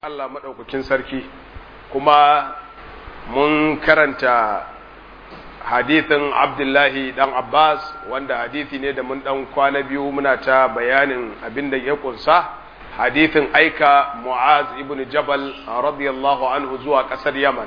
Allah maɗaukakin sarki kuma mun karanta hadithin Abdullahi ɗan Abbas wanda hadithi ne da mun ɗan kwana biyu muna ta bayanin abin da ya ƙunsa hadithin aika Mu'az ibn Jabal radiyallahu anhu zuwa ƙasar Yaman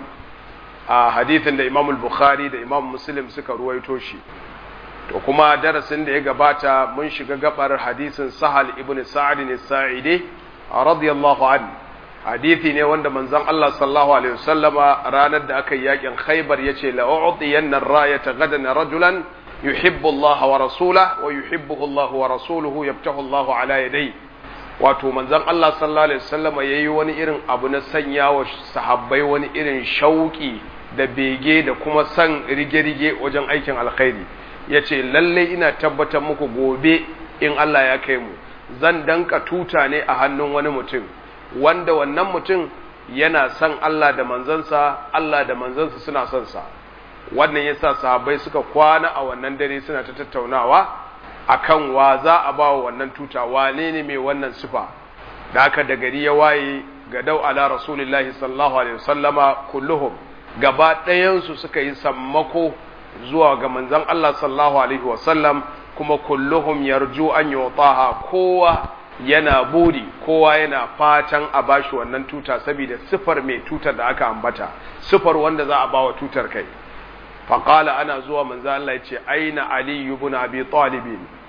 a hadithin da Imam Bukhari da Imam Muslim suka ruwaito shi to kuma darasin da ya gabata mun shiga gabar hadisin Sahal ibn Sa'id as-Sa'idi radiyallahu anhu hadithi ne wanda manzon Allah sallallahu alaihi wasallama ranar da aka yi yakin Khaibar yace la u'tiyanna ar-rayata gadan rajulan yuhibbu Allah wa rasulahu wa yuhibbuhu Allah wa rasuluhu yaftahu Allah ala yadayhi wato manzon Allah sallallahu alaihi wasallama yayi wani irin abu na sanya wa sahabbai wani irin shauki da bege da kuma san rige-rige wajen aikin alkhairi yace lalle ina tabbatar muku gobe in Allah ya kai mu zan danka tuta ne a hannun wani mutum wanda wannan mutum yana son Allah da manzansa Allah da manzansa suna son sa wannan yasa sahabbai suka kwana a wannan dare suna ta tattaunawa akan wa za a ba wa wannan tuta wane ne mai wannan sifa da haka da gari ya waye ga dau ala rasulillahi sallallahu alaihi wasallama kulluhum gaba ɗayan su suka yi sammako zuwa ga manzon Allah sallallahu alaihi wasallam kuma kulluhum yarju an yutaha kowa yana buri kowa yana fatan a bashi wannan tuta saboda sifar mai tutar da aka ambata sifar wanda za a bawa tutar kai faqala ana zuwa manzo Allah yace aina ali ibn abi talib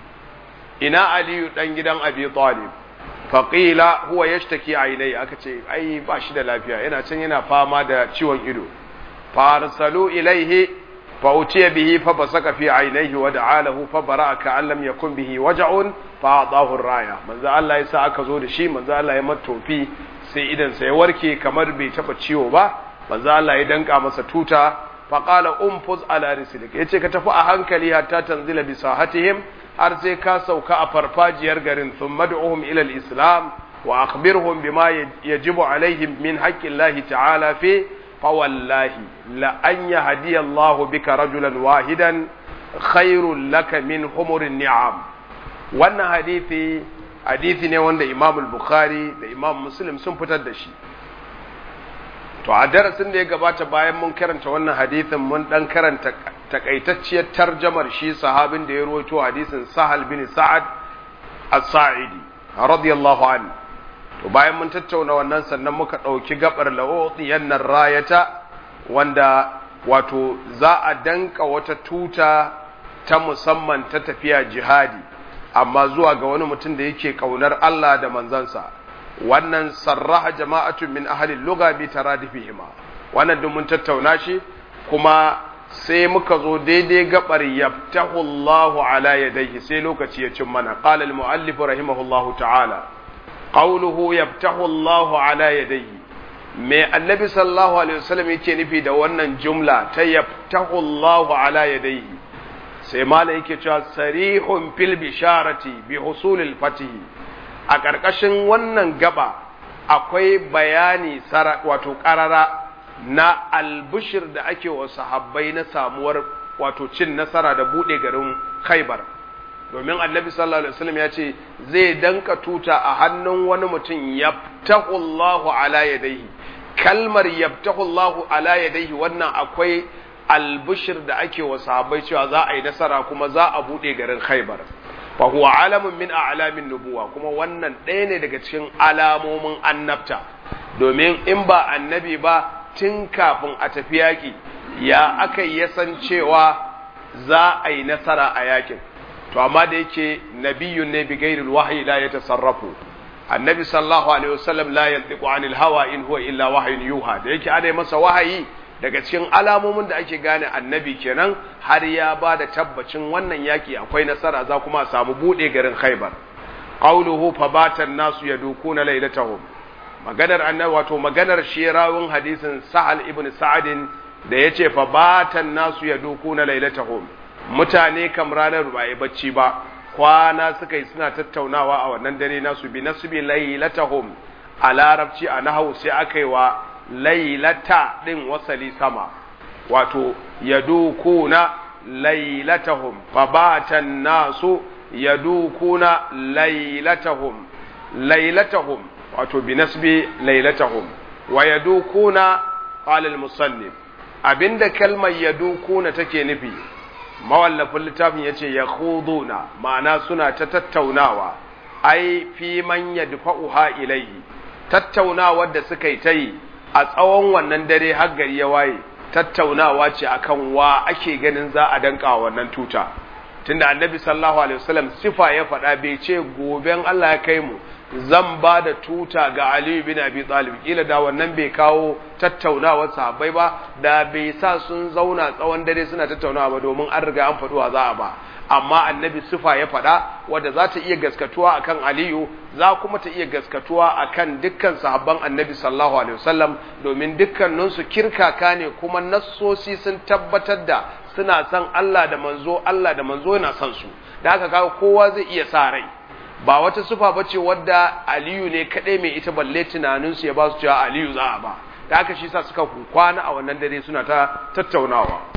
ina ali dan gidan abi talib faqila huwa yashtaki ainai aka ce ai ba shi da lafiya yana can yana fama da ciwon ido farsalu ilaihi فأتي به فبصق في عينيه ودعا له فبرأ كأن لم يكن به وجع فأعطاه الراية من ذا الله يسا aka zo da shi manzo Allah ya matofi sai idan sai warke kamar bai taba ciwo ba manzo Allah ya danka masa tuta fa qala umfuz ala rislik yace ka tafi a hankali hatta tanzila bi sahatihim har sai ka sauka a farfajiyar garin thumma du'uhum ila al-islam wa akhbirhum bima yajibu alaihim min haqqi Allah ta'ala fi فوالله لأن يهدي الله بك رجلا واحدا خير لك من حمر النعام wannan hadithi hadithi ne wanda Imam al-Bukhari da Imam Muslim sun fitar da shi to a darasin da ya gabata bayan mun karanta wannan hadithin mun dan karanta takaitacciyar tarjamar shi sahabin da ya rawaito hadisin Sahal bin Sa'ad as-Sa'idi radiyallahu anhu to bayan mun tattauna wannan sannan muka ɗauki gabar la'o'tiyan nan rayata wanda wato za a danka wata tuta ta musamman ta tafiya jihadi amma zuwa ga wani mutum da yake ƙaunar Allah da manzansa wannan sarraha jama'atun min ahalin luga bi taradifihima wannan duk mun tattauna shi kuma sai muka zo daidai gabar yaftahu Allahu ala yadayhi sai lokaci ya cin mana qala al-muallif rahimahullahu ta'ala qawluhu yaftahu Allahu ala yadayhi me annabi sallallahu alaihi wasallam yake nufi da wannan jumla ta yaftahu Allahu ala yadayhi sai mala yake cewa sarihun fil bisharati bi husulil fatih a ƙarƙashin wannan gaba akwai bayani wato ƙarara na albushir da ake wa sahabbai na samuwar wato cin nasara da buɗe garin khaibar domin annabi sallallahu alaihi wasallam ya ce zai danka tuta a hannun wani mutum yabtahu Allahu ala yadayhi kalmar yabtahu Allahu ala yadayhi wannan akwai albushir da ake wa sahabbai cewa za a yi nasara kuma za a bude garin Khaibar fa huwa alamun min a'lamin nubuwa kuma wannan ɗaya ne daga cikin alamomin annabta domin in ba annabi ba tun kafin a tafi yaki ya aka yi san cewa za a yi nasara a yakin to amma da yake nabiyun ne bi gairil wahyi la yatasarrafu annabi sallallahu alaihi wasallam la yantiqu anil hawa in huwa illa wahyun yuha da yake ana masa wahayi daga cikin alamomin da ake gane annabi kenan har ya ba da tabbacin wannan yaki akwai nasara za kuma a samu bude garin Khaibar qawluhu fabatan nasu yadukuna lailatahum maganar annabi wato maganar shi rawun hadisin Sa'al ibn Sa'adin da yace fabatan nasu yadukuna lailatahum mutane kam ranar ba yi bacci ba kwana suka yi suna tattaunawa a wannan dare nasu bi nasbi lailatahum a larabci a nahawu sai aka yi wa lailata din wasali sama wato yadukuna lailatahum fabatan nasu yadukuna lailatahum lailatahum wato bi nasbi lailatahum wa yadukuna qala al-musannif abinda kalmar yadukuna take nufi mawallafin littafin yace yakhuduna ma'ana suna ta tattaunawa ai fi man yadfa'uha ilayhi tattaunawar da suka yi ta yi a tsawon wannan dare har gari ya waye tattaunawa ce akan wa ake ganin za a danka wannan tuta tunda annabi sallallahu alaihi wasallam sifa ya faɗa bai ce goben Allah ya kai mu zan ba da tuta ga Ali bin Abi Talib kila da wannan bai kawo tattaunawar sahabbai ba da bai sa sun zauna tsawon dare suna tattaunawa ba domin an riga an faɗuwa za a ba amma annabi sifa ya faɗa wadda za ta iya gaskatuwa akan Aliyu za kuma ta iya gaskatuwa akan dukkan sahabban annabi sallallahu alaihi wasallam domin dukkaninsu kirkaka ne kuma nassosi sun tabbatar da suna son Allah da manzo Allah da manzo yana son su da haka kaga kowa zai iya sa rai ba wata sufa bace wadda Aliyu ne kadai mai ita balle tunanin su ya ba su cewa Aliyu za a ba da haka shi sa suka kwana a wannan dare suna ta tattaunawa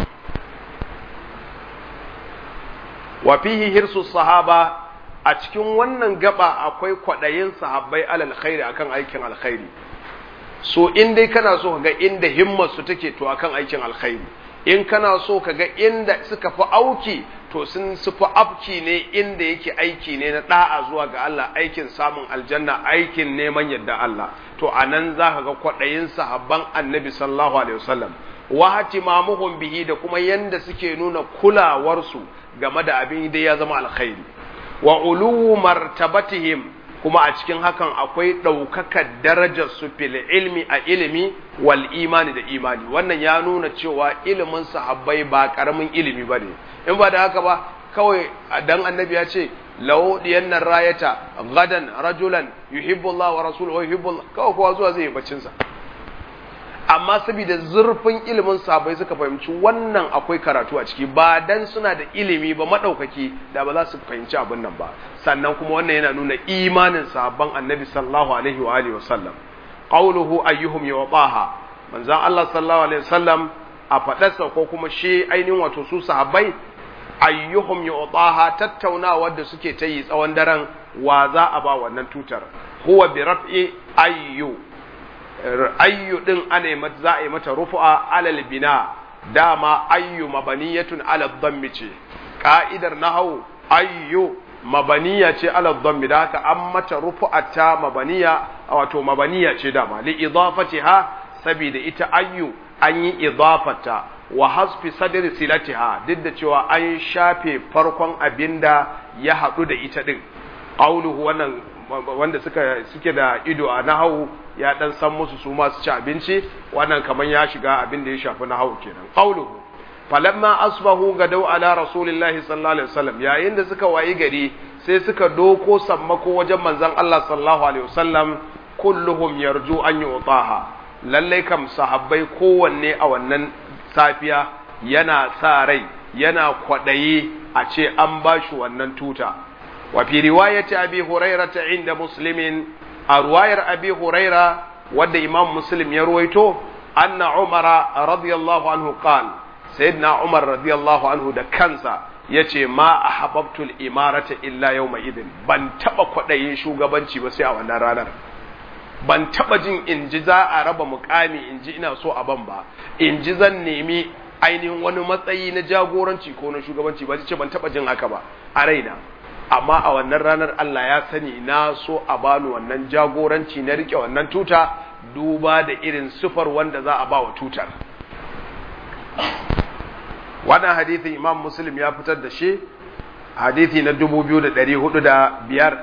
wa fihi hirsu sahaba a cikin wannan gaba akwai kwadayin sahabbai alal khairi akan aikin alkhairi so in dai kana so ka ga inda himmar su take to akan aikin alkhairi in kana so ka ga inda suka fi auki to sun sufi afki ne inda yake aiki ne na da'a zuwa ga Allah aikin samun aljanna aikin neman yadda Allah to anan za ka ga kwaɗayin sahabban annabi sallallahu alaihi wasallam wa hatimamuhum bihi da kuma yanda suke nuna kulawarsu game da abin da ya zama alkhairi wa uluwu martabatihim kuma a cikin hakan akwai ɗaukakar darajar su fil ilmi a ilimi wal imani da imani wannan ya nuna cewa ilimin sahabbai ba karamin ilimi ba ne in ba da haka ba kawai dan annabi ya ce lau diyannan rayata gadan rajulan yuhibbu Allah wa rasuluhu wa yuhibbu kawai kowa zuwa zai yi baccin sa amma saboda zurfin ilimin sahabbai suka fahimci wannan akwai karatu a ciki ba dan suna da ilimi ba madaukaki da ba za su fahimci abin nan ba sannan kuma wannan yana nuna imanin sahabban annabi sallallahu alaihi wa alihi wasallam qawluhu ayyuhum yawtaha manzon Allah sallallahu alaihi wasallam a fadarsa ko kuma shi ainihin wato su sahabbai ayyuhum yawtaha tattaunawar da suke ta yi tsawon daren wa za a ba wannan tutar huwa bi raf'i ayyu ayyu din ana za a yi mata rufu'a alal bina dama ayyu mabaniyatun ala dhammi ce ka'idar nahwu ayyu mabaniya ce ala dhammi da haka an mata rufu'a ta mabaniya wato mabaniya ce dama li idafatiha saboda ita ayyu an yi idafata wa hasfi sadri silatiha duk da cewa an shafe farkon abinda ya haɗu da ita din qauluhu wannan wanda suka suke da ido a nahawu ya dan san musu su ma su ci abinci wannan kaman ya shiga abin da ya shafi nahawu kenan qauluhu falamma asbahu gadau ala rasulillahi sallallahu alaihi wasallam yayin da suka wayi gari sai suka doko sammako wajen manzon Allah sallallahu alaihi wasallam kulluhum yarju an yu'taha lalle kam sahabbai kowanne a wannan safiya yana sa rai yana kwadayi a ce an bashi wannan tuta وفي رواية أبي هريرة عند مسلم رواية أبي هريرة ود إمام مسلم يرويته أن عمر رضي الله عنه قال سيدنا عمر رضي الله عنه ده كنسا yace ma ahabbtul imarata illa yawma idin ban taba kwadayin shugabanci ba sai a wannan ranar ban taba jin in ji za a raba mukami in ji ina so a ban ba in ji zan nemi ainihin wani matsayi na jagoranci ko na shugabanci ba ce ban taba jin haka ba a raina amma a wannan ranar Allah ya sani na so a bani wannan jagoranci na rike wannan tuta duba da irin sufar wanda za a ba wa tutar wannan hadithin imam muslim ya fitar da shi hadithi na 2405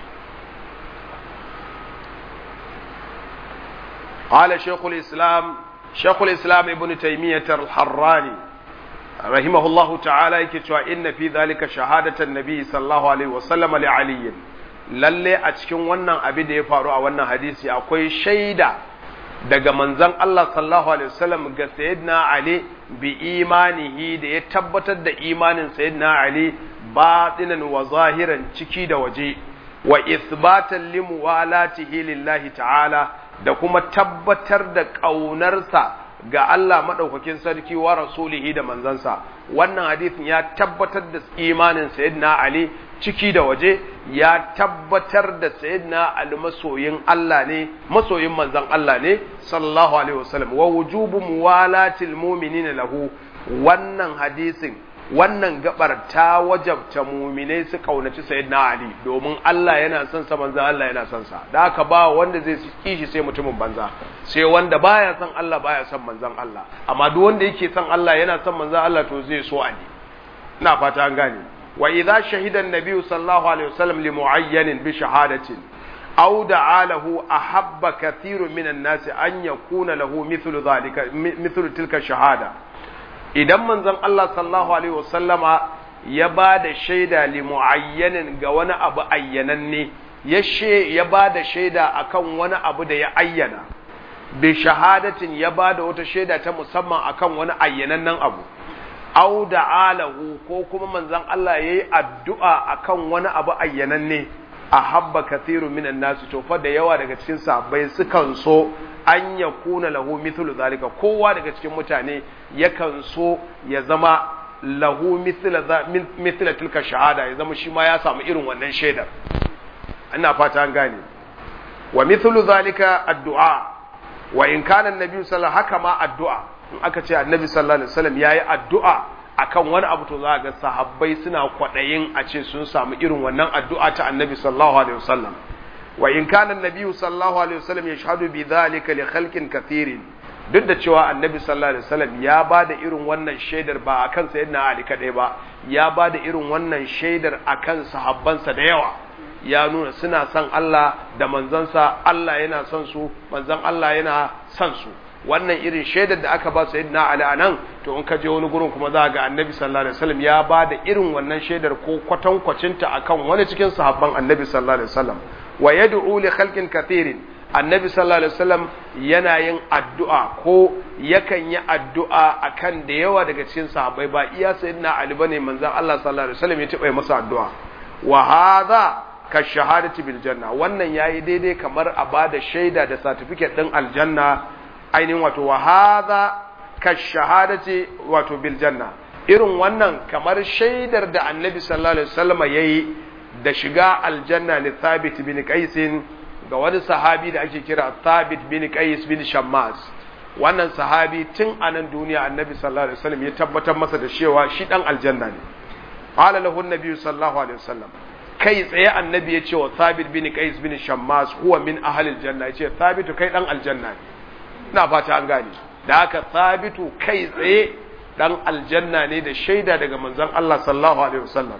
قال شيخ الإسلام شيخ الإسلام ابن تيمية الحراني رحمه الله تعالى يكتوى إن في ذلك شهادة النبي صلى الله عليه وسلم لعلي lalle a cikin wannan abin da ya faru a wannan hadisi akwai shaida daga manzon Allah sallallahu alaihi wasallam ga sayyidina Ali bi imanihi da ya tabbatar da imanin sayyidina Ali batinan wa zahiran ciki da waje wa ithbatan limuwalatihi lillahi ta'ala da kuma tabbatar da ƙaunarsa ga Allah madaukakin sarki wa rasulihi da manzansa wannan hadisin ya tabbatar da imanin sayyidina Ali ciki da waje ya tabbatar da sayyidina Ali masoyin Allah ne masoyin manzan Allah ne sallallahu alaihi wasallam wa wujubu muwalatil mu'minina lahu wannan hadisin wannan gabar ta wajabta muminai su kaunaci sayyidina Ali domin Allah yana son sa manzo Allah yana son sa da haka ba wanda zai kishi sai mutumin banza sai wanda baya son Allah baya son manzon Allah amma duk wanda yake son Allah yana son manzon Allah to zai so Ali ina fata an gane wa idza shahida an-nabi sallallahu alaihi wasallam li mu'ayyanin bi shahadatin aw da'a lahu ahabba kathirun minan nasi an yakuna lahu mithlu dhalika mithlu tilka shahada idan manzon Allah sallallahu alaihi wasallama ya ba da shaida li muayyanin ga wani abu ayyananne ya she ya ba da shaida akan wani abu da ya ayyana bi shahadatin ya ba da wata shaida ta musamman akan wani ayyanannen abu aw alahu ko kuma manzon Allah yayi addu'a akan wani abu ayyananne ahabba kathiru minan nasu to fa da yawa daga cikin sahabbai sukan so an ya kuna lahu mithlu zalika kowa daga cikin mutane yakan so ya zama lahu mithla tilka shahada ya zama shi ma ya samu irin wannan shaidar ina fata an gane wa mithlu zalika addu'a wa in kana annabi sallallahu haka ma addu'a in aka ce annabi sallallahu alaihi wasallam yayi addu'a akan wani abu to za ga sahabbai suna kwadayin a ce sun samu irin wannan addu'a ta annabi sallallahu alaihi wasallam wa in kana annabi sallallahu alaihi wasallam yashhadu bi dhalika li khalqin kathirin duk da cewa annabi sallallahu alaihi wasallam ya bada irin wannan shaidar ba akan sayyidina ali kadai ba ya bada irin wannan shaidar akan sahabbansa da yawa ya nuna suna son Allah da manzansa Allah yana son su manzan Allah yana son su wannan irin shaidar da aka ba sayyidina ali anan to in ka je wani gurin kuma za ga annabi sallallahu alaihi wasallam ya bada irin wannan shaidar ko kwatankwacinta akan wani cikin sahabban annabi sallallahu alaihi wasallam wa yad'u li khalqin kathirin annabi sallallahu alaihi wasallam yana yin addu'a ko yakan yi addu'a akan da yawa daga cikin sahabbai ba iya sayyidina ali bane manzon Allah sallallahu alaihi wasallam ya tiba masa addu'a wa hadha ka shahadati bil janna wannan yayi daidai kamar a bada shaida da certificate din aljanna ainihin wato wa hadha ka shahadati wato bil janna irin wannan kamar shaidar da annabi sallallahu alaihi wasallam yayi da shiga aljanna ne Thabit bin Qais ga wani sahabi da ake kira Thabit bin Qais bin Shammas wannan sahabi tun a nan duniya Annabi sallallahu alaihi wasallam ya tabbatar masa da cewa shi dan aljanna ne qala lahu an-nabi sallallahu alaihi wasallam kai tsaye annabi ya ce wa Thabit bin Qais bin Shammas huwa min ahli aljanna ya ce Thabit kai dan aljanna ne ina fata an gane da haka Thabitu kai tsaye dan aljanna ne da shaida daga manzon Allah sallallahu alaihi wasallam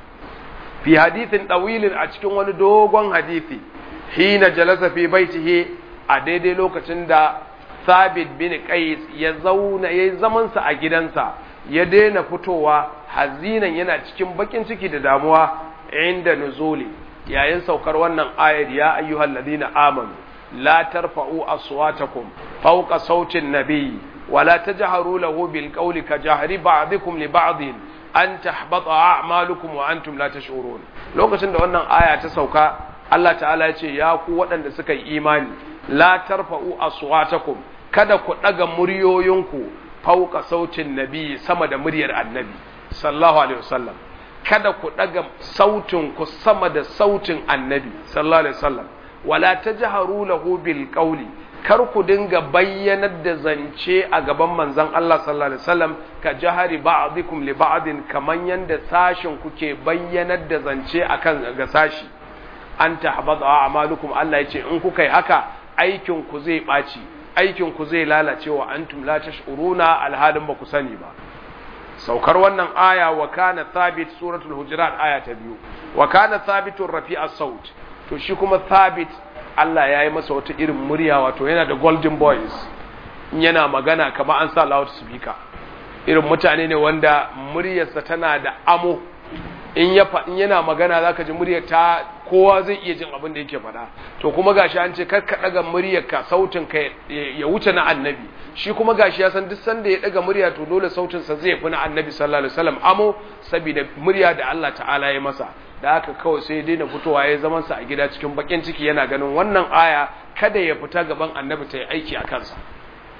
fi hadithin ɗawilin a cikin wani dogon hadithi hina jalasa fi baitihi a daidai lokacin da sabit bin qais ya zauna yayi zamansa a gidansa ya daina fitowa hazinan yana cikin bakin ciki da damuwa inda nuzuli yayin saukar wannan ayar ya ayyuhal ladina amanu la tarfa'u aswatakum fawqa sautin nabiy ولا تجهروا له بالقول كجهر بعضكم لبعض an tahbata a'malukum wa antum la tash'urun lokacin da wannan aya ta sauka Allah ta'ala ya ce ya ku waɗanda suka yi imani la tarfa'u aswatakum kada ku daga muryoyinku fauka sautin nabi sama da muryar annabi sallallahu alaihi wasallam kada ku daga sautin ku sama da sautin annabi sallallahu alaihi wasallam wala tajharu lahu bil qawli kar ku dinga bayyanar da zance a gaban manzon Allah sallallahu alaihi wasallam ka jahari ba'dikum li ba'din kaman yanda sashin kuke bayyanar da zance akan ga sashi an tahbada a'malukum Allah yace in kuka yi haka aikin ku zai baci aikin ku zai lalace wa antum la tash'uruna alhalin ba ku sani ba saukar wannan aya wa kana thabit suratul hujurat aya ta biyu wa kana thabitur rafi'a saut to shi kuma thabit Allah ya yi masa wata irin murya wato yana da golden voice yana magana kamar an sa loud speaker irin mutane ne wanda muryarsa tana da amo in ya in yana magana zaka ji muryar ta kowa zai iya jin abin da yake faɗa to kuma gashi an ce kar ka daga muryar ka sautin ka ya wuce na annabi shi kuma gashi ya san duk sanda ya daga murya to dole sautin sa zai fi na annabi sallallahu alaihi wasallam amo saboda murya da Allah ta'ala ya masa da haka kawai sai ya daina fitowa ya zaman sa a gida cikin bakin ciki yana ganin wannan aya kada ya fita gaban annabi ta yi aiki a kansa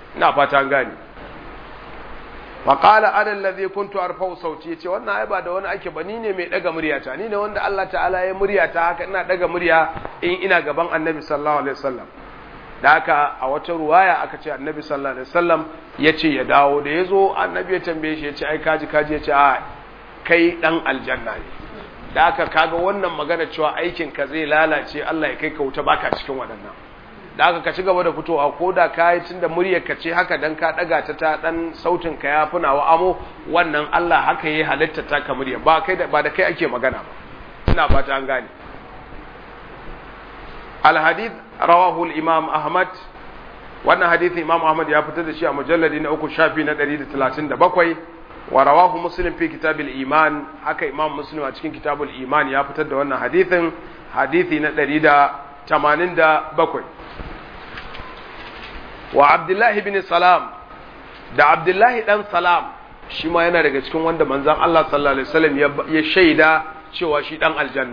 ina fata an gane faƙala ana lazi kuntu arfau sauti ya ce wannan ai ba da wani ake ba ni ne mai ɗaga muryata ni ne wanda Allah ta'ala ya muryata haka ina ɗaga murya in ina gaban annabi sallallahu alaihi wasallam da haka a wata ruwaya aka ce annabi sallallahu alaihi wasallam ya ce ya dawo da ya zo annabi ya tambaye shi ya ce ai kaji kaji ya ce a kai ɗan aljanna ne da haka kaga wannan magana cewa aikin ka zai lalace Allah ya kai ka wuta baka cikin waɗannan da aka ka ci gaba da fitowa ko da ka yi tun da muryar ka ce haka dan ka daga ta ta dan sautin ka ya funa wa amo wannan Allah haka yi halitta ta ka murya ba kai da ba da kai ake magana ba ina fata an gane al hadith rawahu al imam ahmad wannan hadisi imam ahmad ya fitar da shi a mujalladi na uku shafi na 137 wa rawahu muslim fi kitabil iman haka imam muslim a cikin kitabul iman ya fitar da wannan hadisin hadisi na 187 wa abdullahi bin salam da abdullahi dan salam shi ma yana daga cikin wanda manzan Allah sallallahu alaihi wasallam ya shaida cewa shi dan aljanna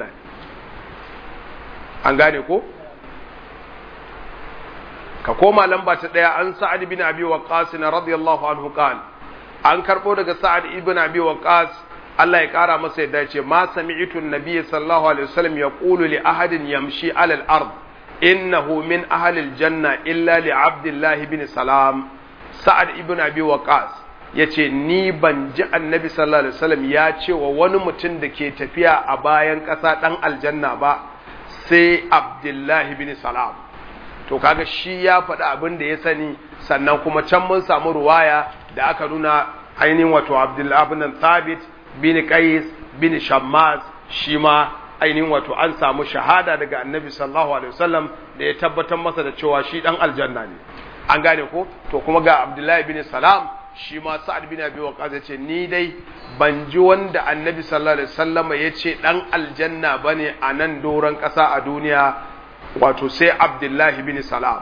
an gane ko ka koma lamba ta daya an sa'ad bin abi waqqas radiyallahu anhu qala an karbo daga sa'ad ibn abi waqqas Allah ya kara masa yadda ce ma sami'tu an-nabiy sallallahu alaihi wasallam yaqulu li ahadin yamshi 'ala al-ard innahu min ahli al-janna illa li abdullah ibn salam sa'ad ibn abi waqas yace ni ban ji annabi sallallahu alaihi wasallam ya ce wa wani mutum da ke tafiya a bayan ƙasa dan aljanna ba sai abdullahi ibn salam to kaga shi ya faɗi abin da ya sani sannan kuma can mun samu ruwaya da aka nuna ainihin wato abdullahi ibn thabit bin qais bin shammaz shi ma ainihin wato an samu shahada daga annabi sallallahu alaihi wasallam da ya tabbatar masa da cewa shi dan aljanna ne an gane ko to kuma ga abdullahi bin salam shi ma sa'ad bin abi waqas ya ce ni dai ban ji wanda annabi sallallahu alaihi wasallam ya ce dan aljanna bane a nan doron ƙasa a duniya wato sai abdullahi bin salam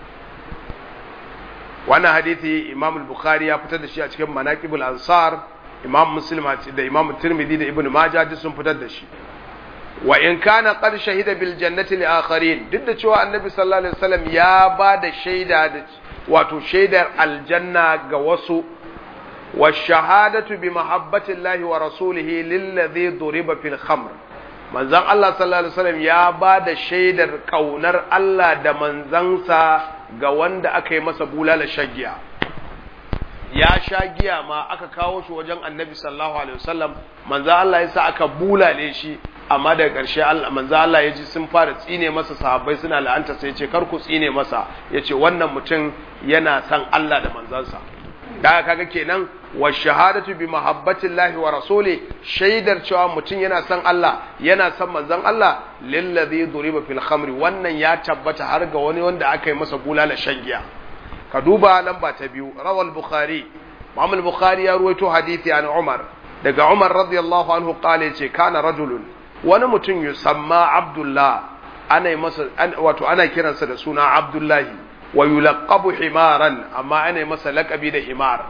wannan hadithi imam al-bukhari ya fitar da shi a cikin manaqibul ansar imam muslim da imam tirmidhi da ibnu majah duk sun fitar da shi wa in kana qad shahida bil jannati li akharin duk da cewa annabi sallallahu alaihi wasallam ya ba da shaida da wato shaidar aljanna ga wasu wa shahadatu bi mahabbati llahi wa rasulihi lil ladhi duriba fil khamr manzon Allah sallallahu alaihi wasallam ya ba da shaidar kaunar Allah da manzansa ga wanda aka yi masa bulala shagiya ya sha giya ma aka kawo shi wajen annabi sallallahu alaihi wasallam manzon Allah ya sa aka bulale shi amma daga ƙarshe manzo Allah ya ji sun fara tsine masa sahabbai suna la'anta sai ya ce kar ku tsine masa ya ce wannan mutum yana san Allah da manzansa da kaga kenan wa shahadatu bi mahabbatillahi wa rasuli shaidar cewa mutum yana san Allah yana san manzon Allah lillazi duriba fil khamri wannan ya tabbata har ga wani wanda aka yi masa bulala shan giya ka duba lamba ta biyu rawal bukhari Imam bukhari ya ruwaito hadisi an Umar daga Umar radiyallahu anhu qala yace kana rajulun wani mutum yusamma Abdullah ana masa wato ana kiransa da suna Abdullahi wa yulaqabu himaran amma ana masa laqabi da himar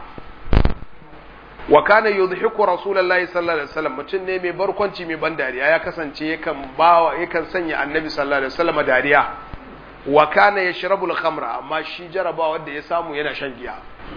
wa kana yudhiku rasulullahi sallallahu alaihi wasallam mutum ne mai barkwanci mai ban dariya ya kasance yakan bawa yakan sanya annabi sallallahu alaihi wasallam dariya wa kana yashrabu al-khamra amma shi jaraba wanda ya samu yana shan giya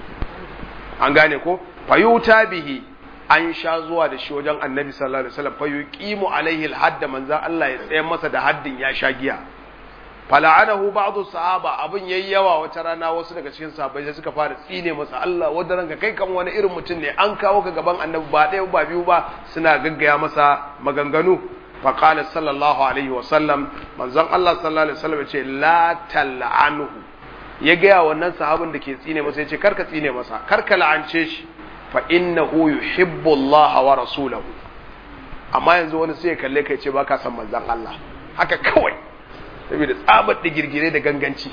an gane ko fayuta bihi an sha zuwa da shi wajen annabi sallallahu alaihi wasallam fa yuqimu alaihi al-hadd manzan Allah ya tsayar masa da haddin ya sha giya fala'anahu ba'd sahaba abin yayi yawa wata rana wasu daga cikin sahabbai sai suka fara tsine masa Allah wanda ranka kai kan wani irin mutum ne an kawo ka gaban annabi ba ɗaya ba biyu ba suna gaggaya masa maganganu fa qala sallallahu alaihi wasallam manzon Allah sallallahu alaihi wasallam ya ce la tal'anhu ya gaya wannan sahabin da ke tsine masa ya ce karka tsine masa karka la'ance shi fa innahu yuhibbu Allah wa rasulahu amma yanzu wani sai ya kalle kai ce baka san manzon Allah haka kawai saboda tsabar da girgire da ganganci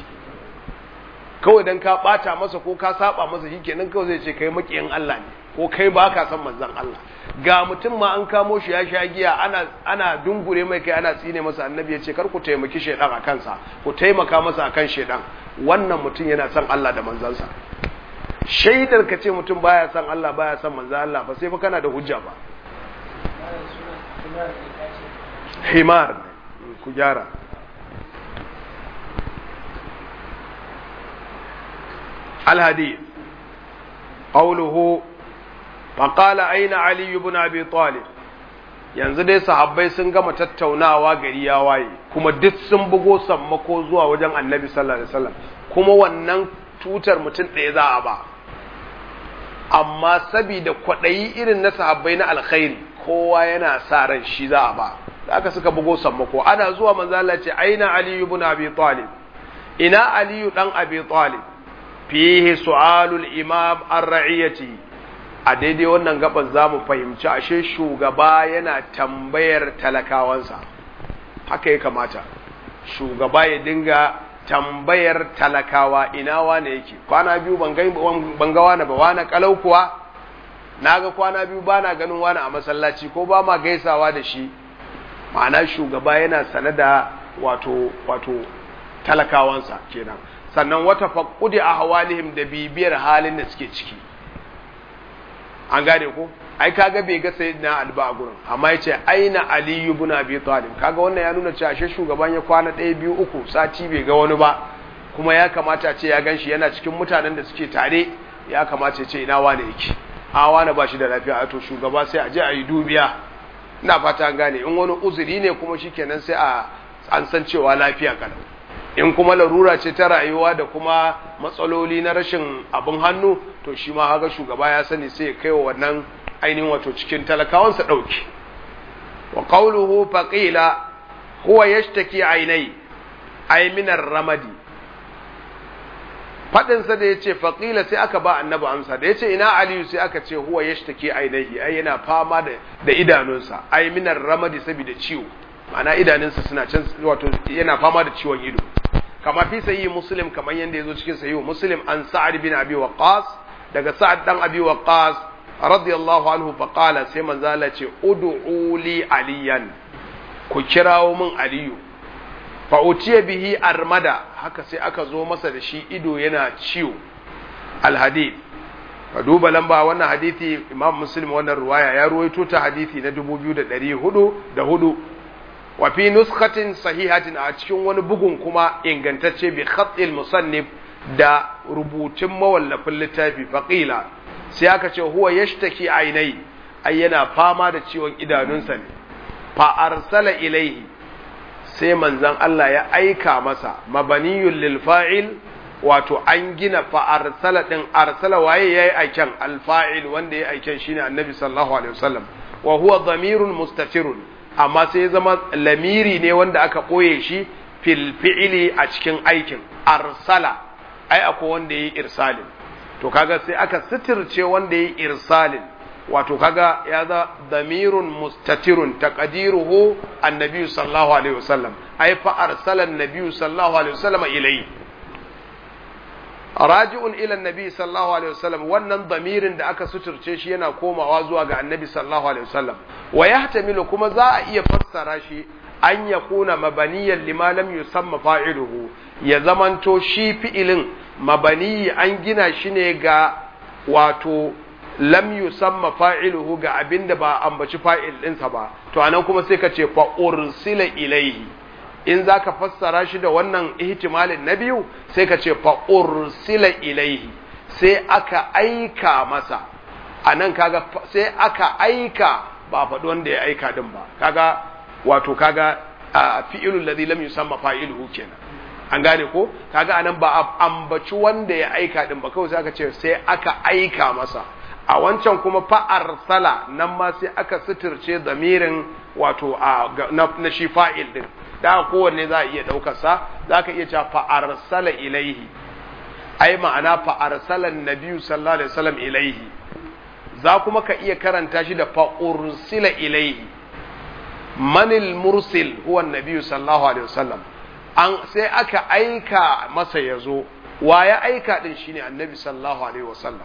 kawai dan ka bata masa ko ka saba masa shikenan kawai zai ce kai makiyin Allah ne ko kai baka san manzon Allah ga mutum ma an kamo shi ya sha giya ana ana dungure mai kai ana tsine masa annabi ya ce kar ku taimaki shedan a kansa ku taimaka masa akan shedan wannan mutum yana son Allah da manzansa shaidar ka ce mutum baya son Allah baya son manzan Allah ba sai fa kana da hujja ba himar ku gyara الحديث قوله فقال أين علي بن أبي طالب yanzu dai sahabbai sun gama tattaunawa gari ya waye kuma duk sun bugo sammako zuwa wajen annabi sallallahu alaihi wasallam kuma wannan tutar mutum ɗaya za a ba amma sabida kwaɗayi irin na sahabbai na alkhairi kowa yana sa ran shi za a ba da aka suka bugo sammako ana zuwa manzo Allah ce aina aliyu ibn abi talib ina aliyu dan abi talib fihi su'alul imam ar-ra'iyati a daidai wannan gaban za mu fahimci ashe shugaba yana tambayar talakawansa haka ya kamata shugaba ya dinga tambayar talakawa ina wane yake kwana biyu ban ga wane ba wane kalau kuwa na ga kwana biyu ba na ganin wane a masallaci ko ba ma gaisawa da shi ma'ana shugaba yana sane da wato wato talakawansa kenan sannan wata faƙudi a hawalihim da bibiyar halin da suke ciki an gane ko ai kaga bai ga sayyidina alba a gurin amma yace aina ali ibn abi talib kaga wannan ya nuna cewa shi shugaban ya kwana ɗaya biyu uku sati bai ga wani ba kuma ya kamata a ce ya ganshi yana cikin mutanen da suke tare ya kamata ya ce ina wane yake a wane ba shi da lafiya a to shugaba sai a je a yi dubiya ina fata an gane in wani uzuri ne kuma shikenan sai a an san cewa lafiya kalau in kuma larura ce ta rayuwa da kuma matsaloli na rashin abin hannu to shi ma haka shugaba ya sani sai ya kai wa wannan ainihin wato cikin talakawansa ɗauki wa qawluhu faqila huwa yashtaki ainai ay min ramadi fadin sa da yace faqila sai aka ba annabi amsa da yace ina aliyu sai aka ce huwa yashtaki ainihi ai yana fama da da idanunsa ay min ramadi saboda ciwo ma'ana idanunsa suna can wato yana fama da ciwon ido kama fi sayi muslim kamar yadda ya zo cikin sayi muslim an sa'ad bin abi waqas daga sa'ad dan abi waqas radiyallahu anhu fa qala sai manzo Allah ce ud'u li aliyan ku kirawo min aliyu fa utiya bihi armada haka sai aka zo masa da shi ido yana ciwo alhadith ka duba lamba wannan hadisi imam muslim wannan ruwaya ya ruwaito ta hadisi na 2404 wa fi nuskatin sahihatin a cikin wani bugun kuma ingantacce bi khatil musannif da rubutun mawallafin littafi faqila sai aka ce huwa yashtaki ainai ai yana fama da ciwon idanunsa ne fa arsala ilaihi sai manzon Allah ya aika masa mabaniyul lil fa'il wato an gina fa arsala din arsala waye yayi aiken al fa'il wanda yayi aiken shine annabi sallallahu alaihi wasallam wa huwa dhamirun mustatirun amma sai ya zama lamiri ne wanda aka ɓoye shi fil fi'ili a cikin aikin arsala ai akwai wanda yi irsalin to kaga sai aka sitirce wanda yi irsalin wato kaga ya za damirun mustatirun taqdiruhu annabi sallallahu alaihi wasallam ai fa arsala annabi sallallahu alaihi wasallam ilai raji'un ila annabi sallallahu alaihi wasallam wannan damirin da aka suturce shi yana komawa zuwa ga annabi sallallahu alaihi wasallam wa yahtamilu kuma za a iya fassara shi an yakuna mabaniyan lima lam yusamma fa'iluhu ya zamanto shi fi'ilin mabani an gina shi ne ga wato lam yusamma fa'iluhu ga abinda ba ambaci fa'il ɗinsa ba to anan kuma sai ka ce fa ursila ilaihi in za ka fassara shi da wannan ihtimalin na biyu sai ka ce fa ursila ilaihi sai aka aika masa a nan kaga sai aka aika ba faɗi wanda ya aika din ba kaga wato kaga a fi'ilul ladhi lam yusamma fa'iluhu kenan an gane ko kaga anan ba a ambaci wanda ya aika din ba kawai sai aka ce sai aka aika masa a wancan kuma fa arsala nan ma sai aka suturce zamirin wato a na shi fa'il din da kowanne za a iya ɗaukarsa za ka iya cewa fa'arsala ilaihi ai ma'ana fa'arsalan nabiyu sallallahu alaihi wasallam ilaihi za kuma ka iya karanta shi da fa'ursila ilaihi manil mursil huwa nabiyu sallallahu alaihi wasallam an sai aka aika masa ya zo wa ya aika din shine annabi sallallahu alaihi wasallam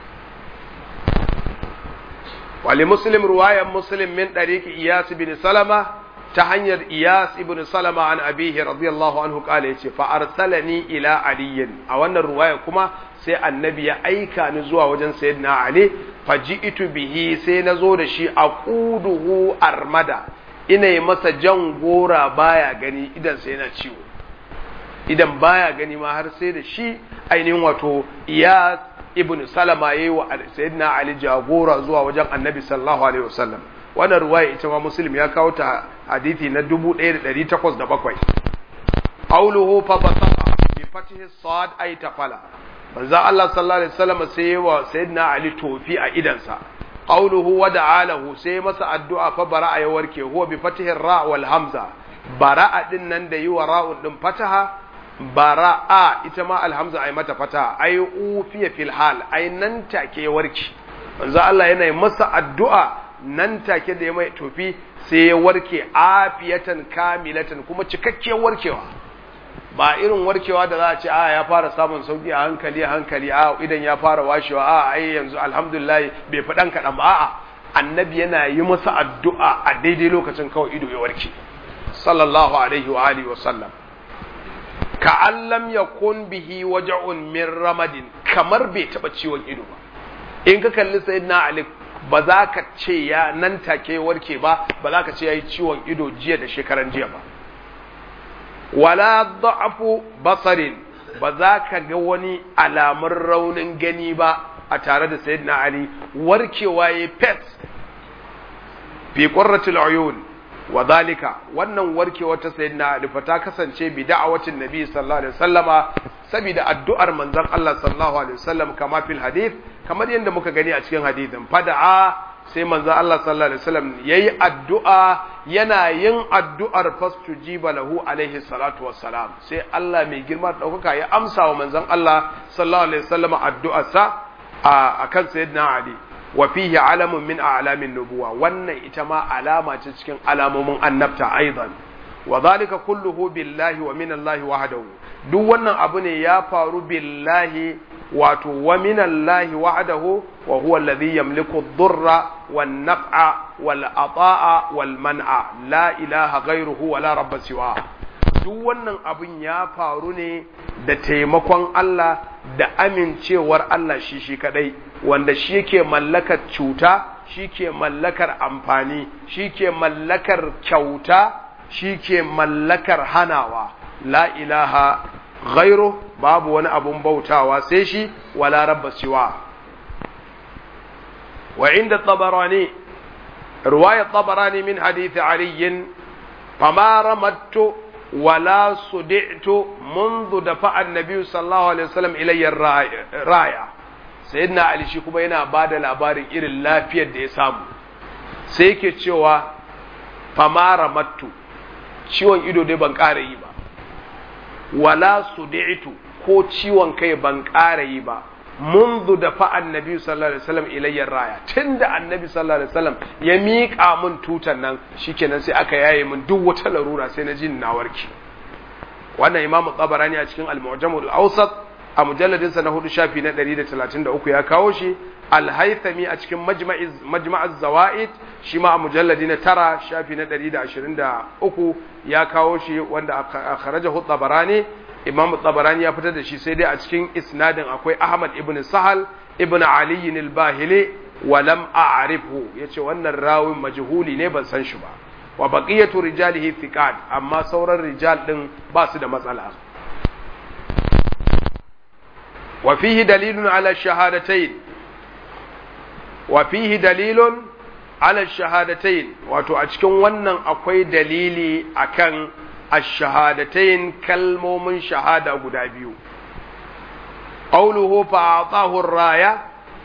wali muslim ruwayan muslim min ɗariƙi iyas bin salama ta hanyar iyas ibn salama an abihi radiyallahu anhu kala yace fa arsalani ila aliyin a wannan ruwaya kuma sai annabi ya aika ni zuwa wajen sayyidina ali fa ji'tu bihi sai na zo da shi aquduhu armada ina yi masa jan gora baya gani idan sai yana ciwo idan baya gani ma har sai da shi ainihin wato iyas ibn salama yayi wa sayyidina ali jagora zuwa wajen annabi sallallahu alaihi wasallam wannan ruwaya ita ma muslim ya kawo ta hadisi na 1807 qawluhu fa basaqa bi fatihi sad ay tafala manzo Allah sallallahu alaihi wasallam sai wa sayyidina ali tofi a idansa qawluhu wa da'alahu sai masa addu'a fa bara'a ya warke huwa bi fatihi ra wal hamza bara'a din nan da yi wa ra'un din fataha bara'a ita ma alhamza ai mata fataha ai ufiya fil hal ai nan take ya warke manzo Allah yana masa addu'a nan take da ya mai tofi sai ya warke afiyatan kamilatan kuma cikakkiyar warkewa ba irin warkewa da za a ce a ya fara samun sauki a hankali a hankali a idan ya fara washewa a ai yanzu alhamdulillah bai fi dan kaɗan ba a'a annabi yana yi masa addu'a a daidai lokacin kawai ido ya warke sallallahu alaihi wa alihi wa sallam ka allam yakun bihi waja'un min ramadin kamar bai taba ciwon ido ba in ka kalli sayyidina ali ba za ka ce ya nan take warke ba ba za ka ce yayi ciwon ido jiya da shekaran jiya ba wala da'afu basarin ba za ka ga wani alamun raunin gani ba a tare da sayyidina ali warkewa ya pet fi qurratil uyun wa zalika wannan warkewa ta sayyidina ali fa ta kasance bi da'awatin nabi sallallahu alaihi wasallama saboda addu'ar manzon Allah sallallahu alaihi wasallam kama fil hadith kamar yadda muka gani a cikin hadithin fada'a sai manzo Allah sallallahu alaihi wasallam yayi addu'a yana yin addu'ar fastujiba lahu alaihi salatu wassalam sai Allah mai girma daukaka ya amsa wa manzon Allah sallallahu alaihi wasallam addu'arsa a akan sayyidina Ali wa fihi alamun min a'lamin nubuwa wannan ita ma alama ce cikin alamomin annabta aidan wa zalika kulluhu billahi wa min Allah wahdahu duk wannan abu ne ya faru billahi wato wa minallahi wahdahu wa huwa alladhi yamliku ad-durra wan naf'a wal ata'a wal man'a la ilaha ghayruhu wa la rabba siwa duk wannan abun ya faru ne da taimakon Allah da amincewar Allah shi shi kadai wanda shi yake mallakar cuta shi ke mallakar amfani shi ke mallakar kyauta shi ke mallakar hanawa la ilaha ghairu babu wani abun bautawa sai shi wala rabba siwa wa inda tabarani ruwaya tabarani min hadith ali fama ramattu wala sudi'tu منذ دفع النبي صلى الله عليه وسلم الي الرايه sayyidina ali shi kuma yana bada labarin irin lafiyar da ya samu sai yake cewa fama ramattu ciwon ido dai ban ƙara yi ba wala sudi'tu ko ciwon kai ban ƙara yi ba منذ دفع النبي صلى الله عليه وسلم الي الرايه tunda annabi sallallahu alaihi wasallam ya miƙa mun tutan nan shikenan sai aka yaye mun duk wata larura sai na jin na warke wannan imamu tabarani a cikin al-mu'jamul awsat a mujalladin sa na hudu shafi na 133 ya kawo shi al-haythami a cikin majma'iz majma'az zawaid shi ma a mujalladi na tara shafi na 123 ya kawo shi wanda akhrajahu tabarani imam tabarani ya fitar da shi sai dai a cikin isnadin akwai ahmad ibn sahal ibn ali al-bahili wa lam a'rifhu yace wannan rawin majhuli ne ban san shi ba wa baqiyatu rijalihi thiqat amma sauran rijal din ba su da matsala wa fihi dalilun ala shahadatayn wa fihi dalilun ala shahadatayn wato a cikin wannan akwai dalili akan الشهادتين كلمومن شهادة قدا بيو قوله فأعطاه الراية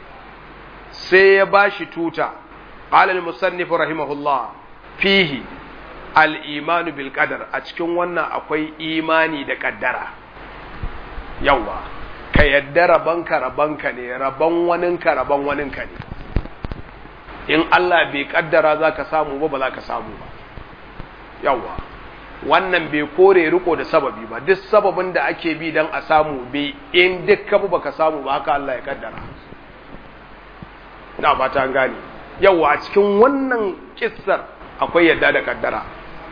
سيباش توتا قال المصنف رحمه الله فيه الإيمان بالقدر أتكون وانا أكوي إيماني دا قدرة يوا ka yadda rabanka rabanka ne rabon waninka rabon waninka ne in Allah bai kaddara za ka samu ba ba za ka samu ba yawwa wannan bai kore riko da sababi ba duk sababin da ake bi don a samu bai in duk kabu baka samu ba haka Allah ya kaddara na ba ta gane yawa a cikin wannan kissar akwai yadda da kaddara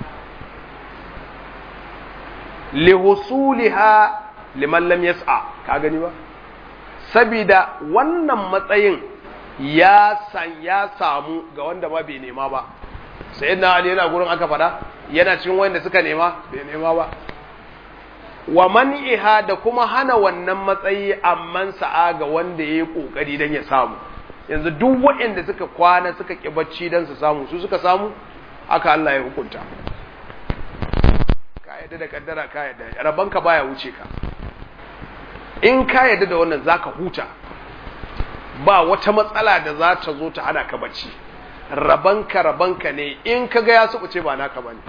li husuliha liman lam yas'a ka gani ba sabida wannan matsayin ya san ya samu ga wanda ba bai nema ba sai na ali yana gurin aka fada yana cikin wanda suka nema bai nema ba wa man'iha da kuma hana wannan matsayi amman sa'a ga wanda ya yi ƙoƙari don ya samu yanzu duk waɗanda suka kwana suka ƙi bacci don su samu su suka samu haka Allah ya hukunta ka yadda da kaddara ka yadda rabanka baya wuce ka in ka yadda da wannan zaka huta ba wata matsala da za ta zo ta hana ka bacci rabanka rabanka ne in ka ga ya suɓuce ba naka bane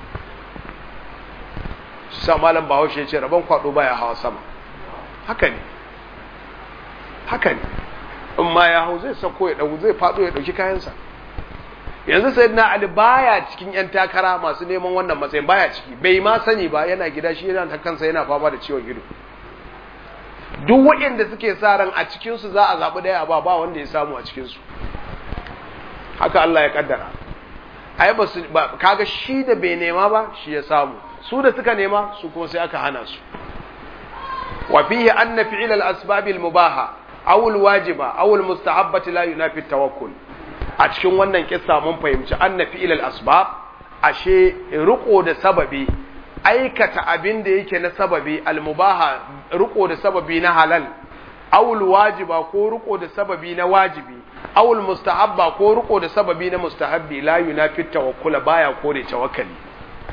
sa malam bahaushe ce rabon kwado baya hawa sama haka ne haka ne in ma ya hau zai sako ya ɗau zai faɗo ya ɗauki kayansa yanzu sai na ali baya cikin yan takara masu neman wannan matsayin baya ciki bai ma sani ba yana gida shi yana ta kansa yana fama da ciwon ido duk waɗanda suke sa ran a cikinsu za a zaɓi ɗaya ba ba wanda ya samu a cikinsu haka Allah ya kaddara ai ba su ba kaga shi da bai nema ba shi ya samu su da suka nema su kuma sai aka hana su wa fihi anna fi'l al-asbab al-mubaha aw al-wajiba aw al-mustahabbati la yunafi tawakkul a cikin wannan kissa mun fahimci anna fi'l al-asbab ashe riko da sababi aikata abin da yake na sababi al-mubaha riko da sababi na halal aw al-wajiba ko riko da sababi na wajibi aw al-mustahabba ko riko da sababi na mustahabbi la yunafi tawakkul baya kore tawakkali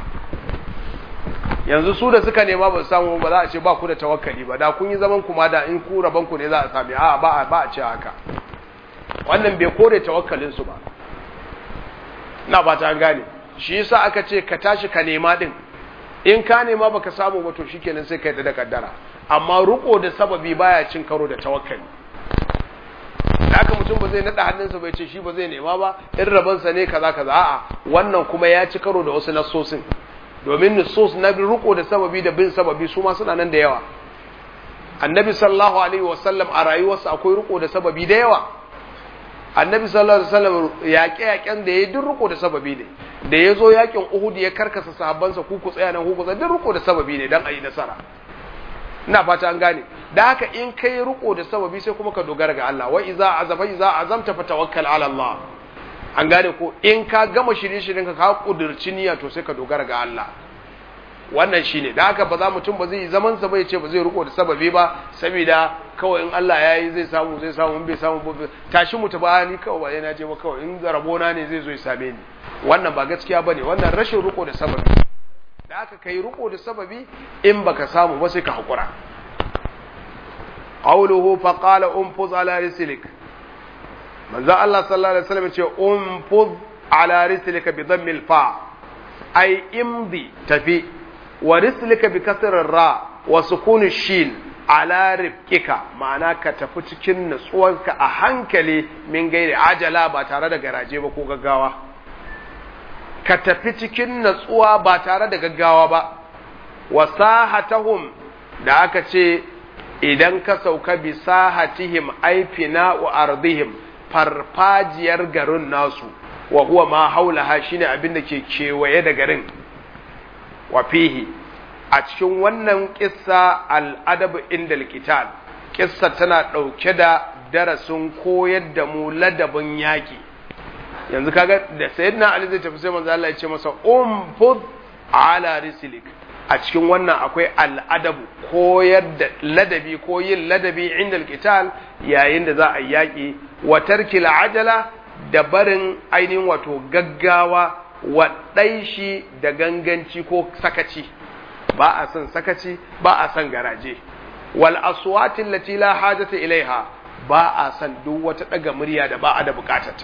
yanzu su da suka nema ba su samu ba za a ce ba ku da tawakkali ba da kun yi zaman kuma da in ku raban ku ne za a sami a ba ba a ce haka wannan bai kore tawakkalin su ba na ba ta gane shi yasa aka ce ka tashi ka nema din in ka nema baka samu ba to shikenan sai ka yi da kaddara amma ruko da sababi baya cin karo da tawakkali da haka mutum ba zai nada hannunsa bai ce shi ba zai nema ba in rabansa ne kaza kaza a'a wannan kuma ya ci karo da wasu nassosin domin nusus na riko da sababi da bin sababi su ma suna nan da yawa annabi sallallahu alaihi wasallam a rayuwarsa akwai riko da sababi da yawa annabi sallallahu alaihi wasallam yaƙe yaƙen da ya duk riko da sababi ne da ya zo yaƙin uhud ya karkasa sahabbansa ku ku tsaya nan ku tsaya duk riko da sababi ne dan a yi nasara ina fata an gane da haka in kai riko da sababi sai kuma ka dogara ga Allah wa iza azafa iza azamta fatawakkal ala Allah an gane ko in ka gama shirye-shiryen ka ka kudurci niyya to sai ka dogara ga Allah wannan shine da haka ba za mutum ba zai zaman sa bai ce ba zai riko da sababi ba saboda kawai in Allah ya yi zai samu zai samu in bai samu ba tashi mu ba ni kawai ba yana je ba kawai in rabona ne zai zo ya same ni wannan ba gaskiya bane wannan rashin riko da sababi da haka kai riko da sababi in baka samu ba sai ka hakura qawluhu fa qala unfuz ala rislik manzo Allah sallallahu alaihi wasallam ce unfuz ala rislika bi dhammil fa ay imdi tafi wa rislika bi kasr ra wa sukun shin ala rifqika ma'ana ka tafi cikin nutsuwarka a hankali min gairi ajala ba tare da garaje ba ko gaggawa ka tafi cikin natsuwa ba tare da gaggawa ba wa sahatahum da aka ce idan ka sauka bi sahatihim aifina wa ardihim farfajiyar garin nasu wa huwa ma haulaha shine abin da ke kewaye da garin wa fihi a cikin wannan kissa al'adab inda likital kissa tana ɗauke da darasin koyar da mu ladabin yaƙi yanzu kaga da sayyidina ali zai tafi sai manzo Allah ya ce masa umfud ala rislik a cikin wannan akwai al'adabu koyar da ladabi ko yin ladabi inda alqital yayin da za a yaki wa tarkil ajala da barin ainihin wato gaggawa wa shi da ganganci ko sakaci ba a son sakaci ba a son garaje wal aswati allati la hajata ilaiha ba a son duk wata daga murya da ba a da bukatarta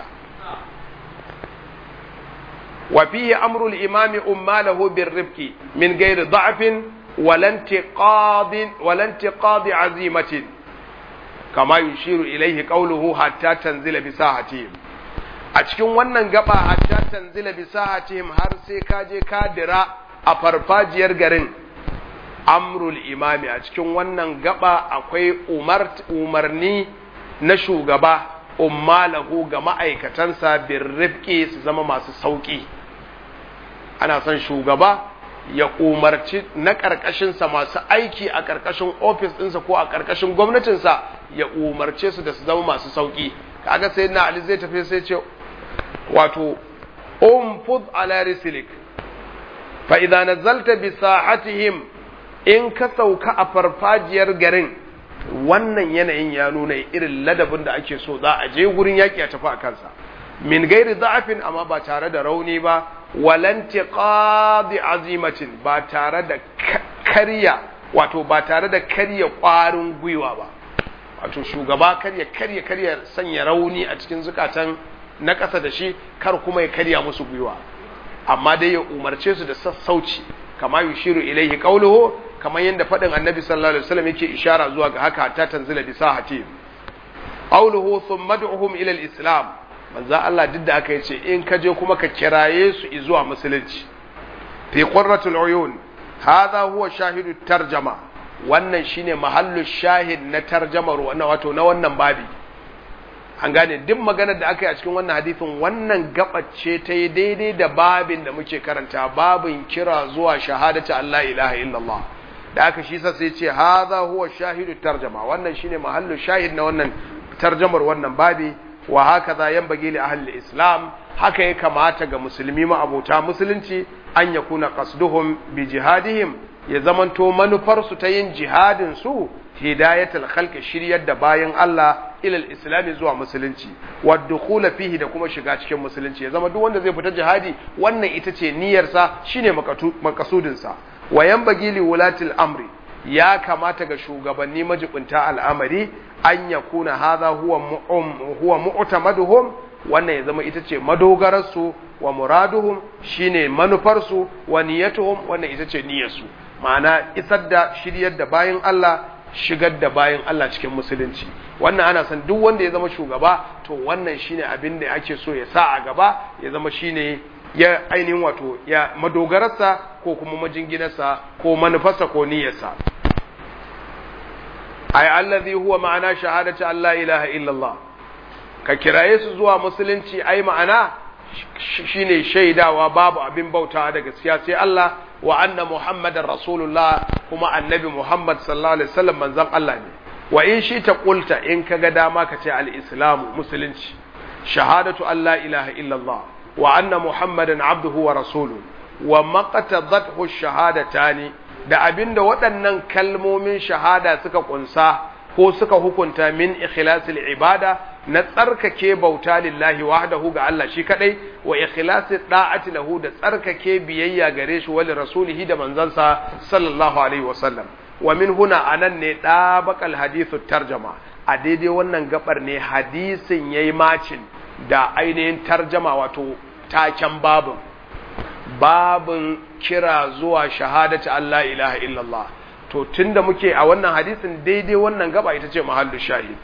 وفيه أمر الإمام أماله بالرفق من غير ضعف ولا انتقاض ولا انتقاض عزيمة كما يشير إليه قوله حتى تنزل بساحتهم أتكون wannan gaba hatta tanzila bi sahatihim har sai ka je ka dira a farfajiyar garin amrul imami a cikin wannan gaba akwai umarni na shugaba ummalahu ga ma'aikatansa bin rifki su zama masu sauƙi ana son shugaba ya umarci na ƙarƙashinsa masu aiki a ƙarƙashin ofis ɗinsa ko a ƙarƙashin gwamnatinsa ya umarce su da su zama masu sauƙi kaga sai na ali zai tafi sai ce wato umfud ala rislik fa idza nazalta bi sahatihim in ka sauka a farfajiyar garin wannan yanayin ya nuna irin ladabin da ake so za a je gurin yaƙi a tafi a kansa min gairi za'afin amma ba tare da rauni ba walanti qadi azimatin ba tare da karya wato ba tare da karya ƙwarin gwiwa ba wato shugaba karya karya karya sanya rauni a cikin zukatan na ƙasa da shi kar kuma ya karya musu gwiwa amma dai ya umarce su da sassauci kama yushiru ilaihi qawluhu kamar yadda faɗin annabi sallallahu alaihi wasallam yake ishara zuwa ga haka ta tanzila bi sahati qawluhu thumma ad'uhum ila al-islam manzo Allah duk da aka yace in ka je kuma ka kiraye su zuwa musulunci fi qurratul uyun hadha huwa shahidu tarjama wannan shine mahallu shahid na tarjamar wannan wato na wannan babi an gane duk maganar da aka yi a cikin wannan hadithin wannan gabace ta yi daidai da babin da muke karanta babin kira zuwa shahadata Allah ilaha illallah da aka shi sai ce hadha huwa shahidu tarjama wannan shine mahallu shahid na wannan tarjamar wannan babi wa hakaza yanbaghi li ahli islam haka ya kamata ga musulmi ma abota musulunci an yakuna qasduhum bi jihadihim ya zamanto manufarsu ta yin jihadin su hidayatul khalqi shiryar da bayan Allah ilal islami zuwa musulunci wa dukhula fihi da kuma shiga cikin musulunci ya zama duk wanda zai fita jihadi wannan ita ce niyyarsa shine makasudin sa wa yanbaghi li wulatil amri ya kamata ga shugabanni majibinta al'amari an yakuna hadha huwa huwa mu'tamaduhum wannan ya zama ita ce madogararsu wa muraduhum shine manufarsu wa niyyatuhum wannan ita ce niyyarsu ma'ana isar da shiryar da bayan Allah shigar da bayan Allah cikin musulunci wannan ana san duk wanda ya zama shugaba to wannan shine abin da ake so ya sa a gaba ya zama shine ya ainihin wato ya madogararsa ko kuma majinginarsa ko manufarsa ko niyyarsa ay allazi huwa ma'ana shahadati Allah ilaha illallah ka kiraye su zuwa musulunci ai ma'ana shine shaidawa babu abin bautawa da gaskiya sai Allah wa anna muhammadar rasulullah kuma annabi muhammad sallallahu alaihi wasallam manzon Allah ne wa in shi ta kulta in kaga dama ka ce al-islam musulunci shahadatu an la ilaha illallah wa anna muhammadan abduhu wa rasuluhu wa maqtadathu shahadatani da abinda waɗannan kalmomin shahada suka kunsa ko suka hukunta min ikhlasil ibada na tsarkake bauta lillahi wahdahu ga Allah shi kadai wa ikhlasi da'ati lahu da tsarkake biyayya gare shi wali rasulihi da manzansa sallallahu alaihi wasallam wa min huna anan ne dabaqal hadithu tarjama a daidai wannan gabar ne hadisin yayi macin da ainihin tarjama wato taken babin babin kira zuwa shahadati Allah ilaha illallah to tunda muke a wannan hadisin daidai wannan gaba ita ce mahallu shahid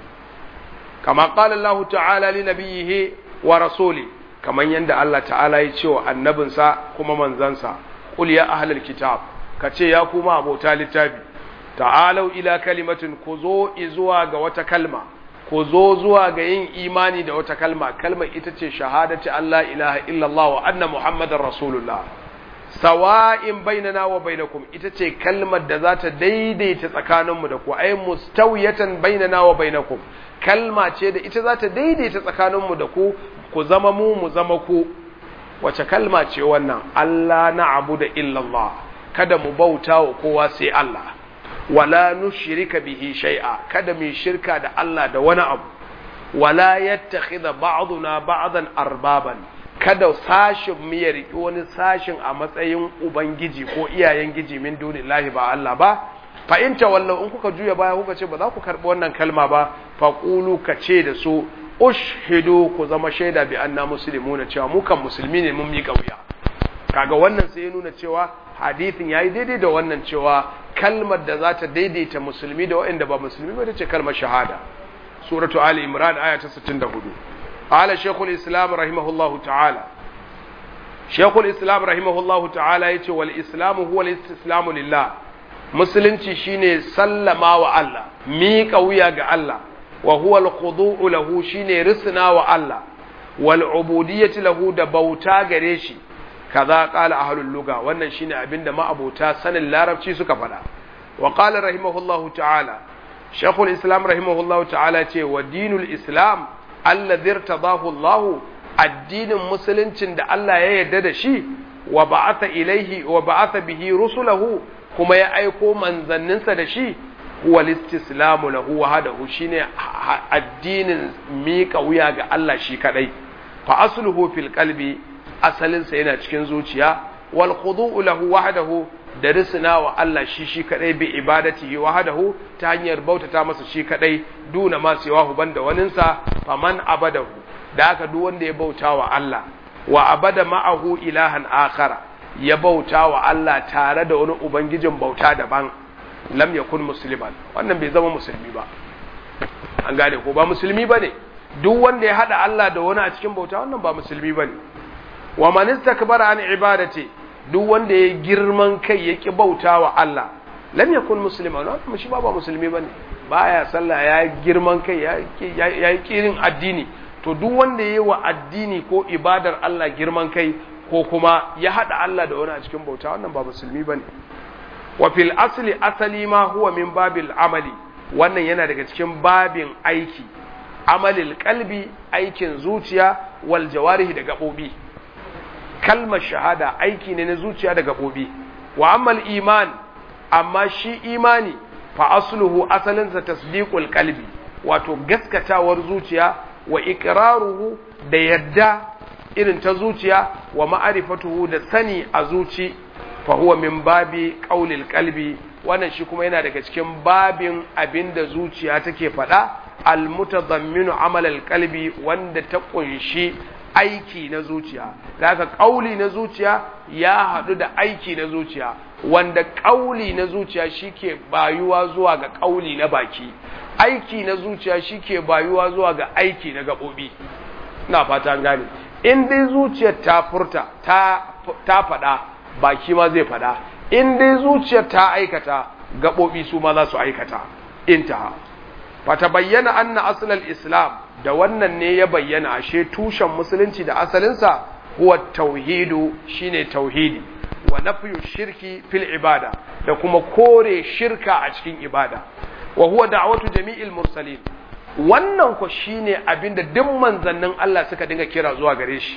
kama qala Allah ta'ala li nabiyhi wa rasuli kaman yanda Allah ta'ala ya ce wa annabinsa kuma manzansa qul ya ahlal kitab kace ya kuma abota littafi ta'alau ila kalimatin ku zo zuwa ga wata kalma ku zo zuwa ga yin imani da wata kalma kalmar ita ce shahadati Allah ilaha illallah wa anna muhammadar rasulullah sawa'in bainana wa bainakum ita ce kalmar da za ta daidaita tsakaninmu da ku ai mustawiyatan bainana wa bainakum kalma ce da ita za ta daidaita tsakaninmu da ku ku zama mu mu zama ku wace kalma ce wannan Allah na abu da illallah kada mu bauta wa kowa sai Allah wala nushrika bihi shay'a kada mu shirka da Allah da wani abu wala yattakhidha ba'duna ba'dan arbaban kada sashin mu ya riki wani sashin a matsayin ubangiji ko iyayen giji min dunillahi ba Allah ba fa in tawallu in kuka juya baya kuka ce ba za ku karbi wannan kalma ba fa qulu ka ce da su ushhidu ku zama shaida bi anna muslimuna cewa mu kan musulmi ne mun miƙa wuya kaga wannan sai ya nuna cewa hadithin yayi daidai da wannan cewa kalmar da za ta daidaita musulmi da waɗanda ba musulmi ba ce kalmar shahada suratu ali imran aya ta 64 ala shaykhul islam rahimahullahu ta'ala shaykhul islam rahimahullahu ta'ala yace wal islam huwa al-istislamu lillah musulunci shine sallama wa Allah miƙa wuya ga Allah wa huwa al-khudu'u lahu shine risna wa Allah wal ubudiyyati lahu da bauta gare shi kaza qala ahlul lugha wannan shine abinda ma'abota sanin larabci suka faɗa wa qala rahimahullahu ta'ala shaykhul islam rahimahullahu ta'ala ce wa dinul islam alladhi irtadahu Allah addinin musuluncin da Allah ya yarda da shi wa ba'atha ilaihi wa ba'atha bihi rusulahu kuma ya aiko manzanninsa da shi huwa listislamu lahu wahdahu shine addinin miƙa wuya ga Allah shi kadai fa asluhu fil qalbi asalin sa yana cikin zuciya wal khudu'u lahu wahdahu da risna wa Allah shi shi kadai bi ibadatihi wahdahu ta hanyar bautata masa shi kadai duna ma siwahu banda waninsa faman abadahu da haka duk wanda ya bauta wa Allah wa abada ma'ahu ilahan akhara ya bauta wa Allah tare da wani ubangijin bauta daban lam yakun musliman wannan bai zama musulmi ba an gane ko ba musulmi bane duk wanda ya hada Allah da wani a cikin bauta wannan ba musulmi bane wa man istakbara an ibadati duk wanda ya girman kai ya ki bauta wa Allah lam yakun musliman wannan shi ba ba musulmi bane baya sallah ya girman kai ya yi kirin addini to duk wanda ya yi wa addini ko ibadar Allah girman kai ko kuma ya haɗa Allah da wani a cikin bauta wannan ba musulmi ba ne wa fil asli asali ma huwa min babil amali wannan yana daga cikin babin aiki amalil kalbi aikin zuciya wal jawarihi da gaɓoɓi kalmar shahada aiki ne na zuciya da gaɓoɓi wa ammal iman amma shi imani fa asluhu asalinsa tasdiqul qalbi wato gaskatawar zuciya wa iqraruhu da yadda irin ta zuciya wa ma'arifatuhu da sani a zuci fa huwa min babi qaulil qalbi wannan shi kuma yana daga cikin babin abinda zuciya take faɗa al mutadamminu amal al qalbi wanda ta kunshi aiki na zuciya daga kauli na zuciya ya haɗu da aiki na zuciya wanda kauli na zuciya shike bayuwa zuwa ga kauli na baki aiki na zuciya shike bayuwa zuwa ga aiki na gaɓoɓi na fata gane in dai zuciyar ta furta ta ta faɗa baki ma zai faɗa in dai zuciyar ta aikata gaɓoɓi su ma za su aikata intaha fata bayyana anna asalal islam da wannan ne ya bayyana ashe tushen musulunci da asalinsa huwa tauhidu shine tauhidi wa nafyu shirki fil ibada da kuma kore shirka a cikin ibada wa huwa da'watu jami'il mursalin wannan ko shine abinda duk manzannin Allah suka dinga kira zuwa gare shi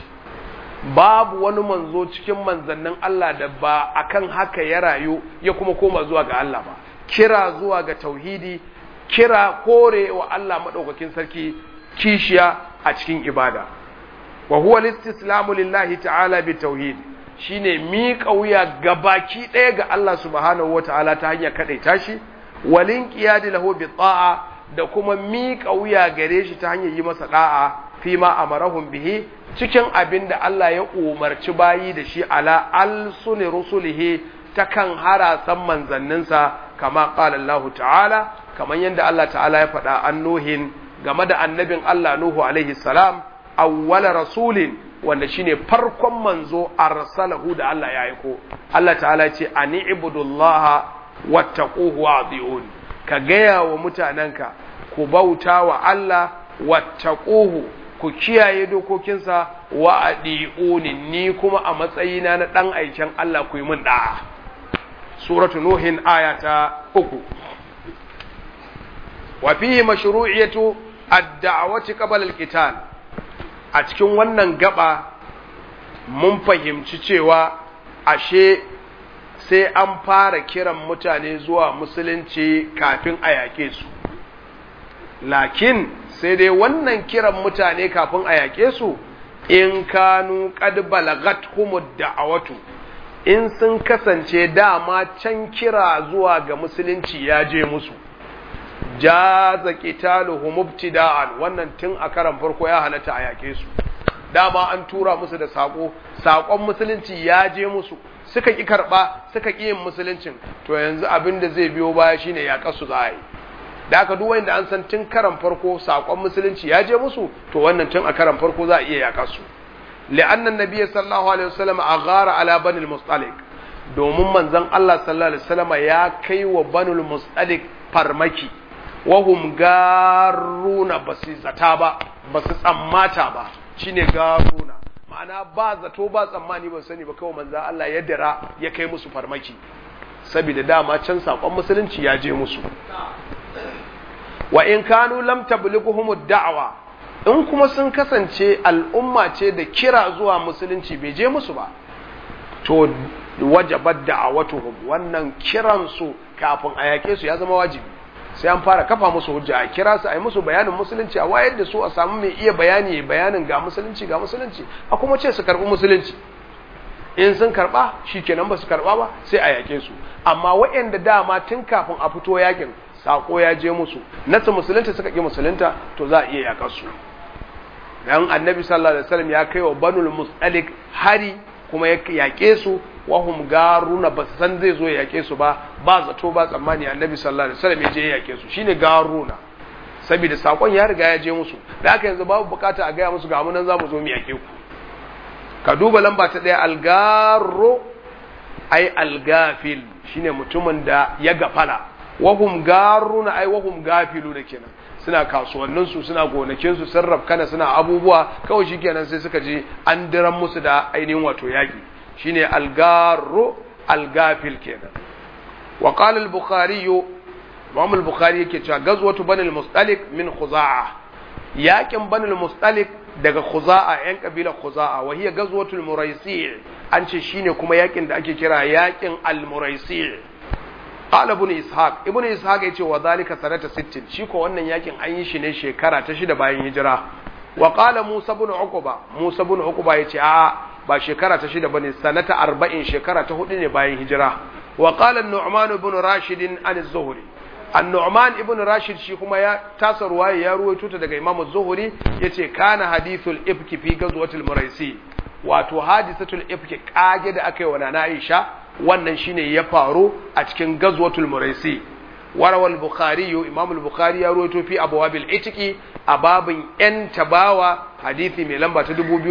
babu wani manzo cikin manzannin Allah da ba akan haka ya rayu ya kuma koma zuwa ga Allah ba kira zuwa ga tauhidi kira kore wa Allah madaukakin sarki kishiya a cikin ibada wa huwa listislamu lillahi ta'ala bi tauhid shine miƙa wuya gabaki ɗaya ga Allah subhanahu wataala ta hanyar kadaita shi walin qiyadi lahu bi ta'a da kuma miƙa wuya gare shi ta hanyar yi masa da'a fi ma amarahum bihi cikin abin da Allah ya umarci bayi da shi ala alsuni rusulihi ta kan harasan manzanninsa kama qala Allah ta'ala kamar yadda Allah ta'ala ya faɗa an nuhin game da annabin Allah Nuhu alaihi salam awwala rasulin wanda shine farkon manzo arsalahu da Allah ya aiko Allah ta'ala ce ani ibudullaha wattaquhu wa'diyun ka gaya wa mutanenka ku bauta wa Allah wattaquhu ku kiyaye dokokinsa wa adiuni ni kuma a matsayina na dan aikin Allah ku yi min da'a suratu nuhin ayata uku wa fihi mashru'iyatu ad-da'wati qabla al-qital a cikin wannan gaba mun fahimci cewa ashe sai an fara kiran mutane zuwa musulunci kafin a yaƙe su lakin sai dai wannan kiran mutane kafin a yaƙe su in kanu qad balagat humud da'awatu in sun kasance dama can kira zuwa ga musulunci ya je musu jaza qitaluhum ibtida'an wannan tun a karan farko ya halatta a yake su dama an tura musu da sako sakon musulunci ya je musu suka ki karba suka ki yin musuluncin to yanzu abin da zai biyo baya shine ya kasu za a yi da aka duk wanda an san tun karan farko sakon musulunci ya je musu to wannan tun a karan farko za a iya yaka su li'anna nabiyyi sallallahu alaihi wasallam aghara ala bani al-mustalik domin manzon Allah sallallahu alaihi wasallam ya kai wa banul mustalik farmaki wahum garuna ba su zata ba ba su tsammata ba shine garuna ma'ana ba zato ba tsammani ba sani ba kawai manzo Allah ya dira ya kai musu farmaki saboda dama can sakon musulunci ya je musu wa in kanu lam tablighuhum da'wa in kuma sun kasance al'umma ce da kira zuwa musulunci bai je musu ba to wajabat da'awatuhum wannan kiran su kafin a yake su ya zama wajibi sai an fara kafa musu hujja a kira su a yi musu bayanin musulunci a wayar da su a samu mai iya bayani bayanin ga musulunci ga musulunci a kuma ce su karbi musulunci in sun karba shikenan ba su karba ba sai a yake su amma waɗanda dama tun kafin a fito yakin sako ya je musu nasu musulunta suka ki musulunta to za a iya yakar su dan annabi sallallahu alaihi wasallam ya kai wa banul musalik hari kuma ya yake su wahum garuna ba san zai zo ya yake su ba ba zato ba tsammani annabi sallallahu alaihi wasallam ya je ya yake su shine garuna saboda sakon ya riga ya je musu da haka yanzu babu bukata a gaya musu ga mu nan zamu zo mu yake ku ka duba lamba ta daya algaro ai algafil shine mutumin da ya gafala wahum garuna ai wahum gafilu da kenan suna kasuwannin su suna gonakin su sun rafkana suna abubuwa kawai shikenan sai suka je an diran musu da ainihin wato yaki shine algaro algafil kenan wa qala al-bukhari Imam al-Bukhari yake cewa gazwatu banil mustalik min khuza'a yakin banil mustalik daga khuza'a yan kabila khuza'a wa hiya gazwatul muraisi an ce shine kuma yakin da ake kira yakin al-muraisi qala ibn ishaq ibn ishaq yace wa zalika sanata 60 shi ko wannan yakin an yi shi ne shekara ta shida bayan hijira wa qala musa ibn uqba musa ibn uqba yace a ba shekara ta shida bane sanata 40 shekara ta hudu ne bayan hijira wa qala an-nu'man ibn rashid an az-zuhri an-nu'man ibn rashid shi kuma ya tasa ruwaya ya ruwaito ta daga imam az-zuhri yace kana hadithul ifki fi ghazwatil muraisi wato hadisatul ifki kage da aka yi wa nana aisha wannan shine ya faru a cikin ghazwatul muraisi warawal bukhari imam al-bukhari ya ruwaito fi abwabil itiki a babin yan tabawa hadisi mai lamba ta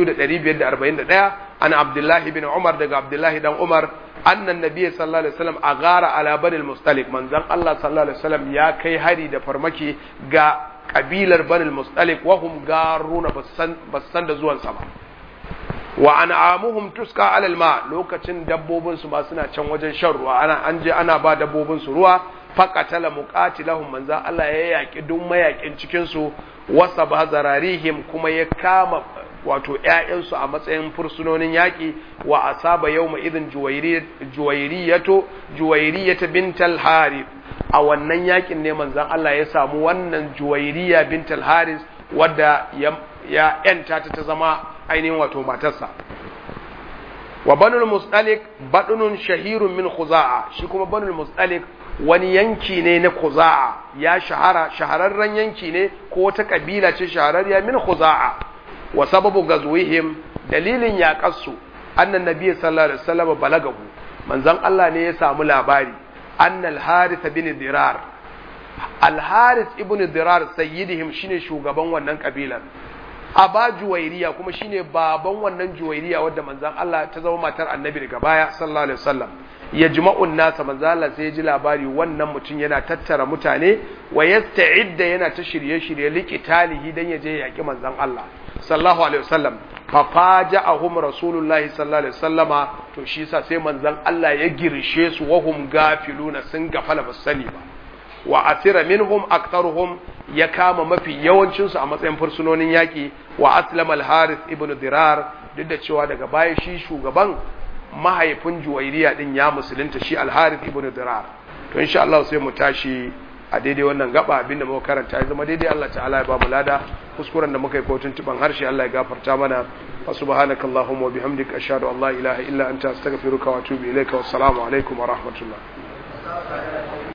2541 an abdullahi bin umar daga abdullahi dan umar annan nabiyyi sallallahu alaihi wasallam agara ala banil mustalik manzon Allah sallallahu alaihi wasallam ya kai hari da farmaki ga kabilar banil mustalik wa hum garuna basan basan da zuwan sa ba wa an'amuhum tuska ala alma lokacin dabbobin su ba suna can wajen shan ruwa ana an je ana ba dabbobin su ruwa faqatala muqatilahum manzon Allah ya yaki duk mayakin cikin su wasa bazararihim kuma ya kama wato ‘ya'yansu a matsayin fursunonin yaƙi wa asaba yau ma izin juwairiyato juwairiyata bintal haris a wannan yaƙin ne manzan Allah ya samu wannan juwairiya bintal haris wadda ya ‘yanta ta zama ainihin wato matarsa wa banul mustalik badunun shahirun min khuza'a shi kuma banul mustalik wani yanki ne na khuza'a ya shahara shahararren yanki ne ko wata kabila ce shahararriya min khuza'a wa sababu gazwihim dalilin yaƙarsu annan nabiy sallallahu alaihi wasallam balagahu manzon Allah ne ya samu labari annal harith bin dirar al harith ibn dirar sayyidihim shine shugaban wannan kabilar aba juwairiya kuma shine baban wannan juwairiya wadda manzon Allah ta zama matar annabi daga baya sallallahu alaihi wasallam ya jima'un nasa manzon Allah sai ya ji labari wannan mutum yana tattara mutane wa yasta'idda yana ta shirye-shirye liqitalihi dan ya je yaki manzon Allah sallallahu alaihi wasallam fa faja'ahum rasulullahi sallallahu alaihi wasallama to shi yasa sai manzon Allah ya girshe su wa hum gafiluna sun gafala ba sani ba wa asira minhum aktharuhum ya kama mafi yawancin su a matsayin fursunonin yaki wa aslama al-harith ibn dirar duk da cewa daga baya shi shugaban mahaifin juwairiya din ya musulunta shi al-harith ibn dirar to insha Allah sai mu tashi a daidai wannan gaba abinda muka karanta ya zama daidai Allah ta'ala ya ba mu lada kuskuren da muka yi ko tuntuban harshe Allah ya gafarta mana wa subhanakallahumma wa bihamdika ashhadu an la ilaha illa anta astaghfiruka wa atubu ilaika wassalamu alaikum wa rahmatullah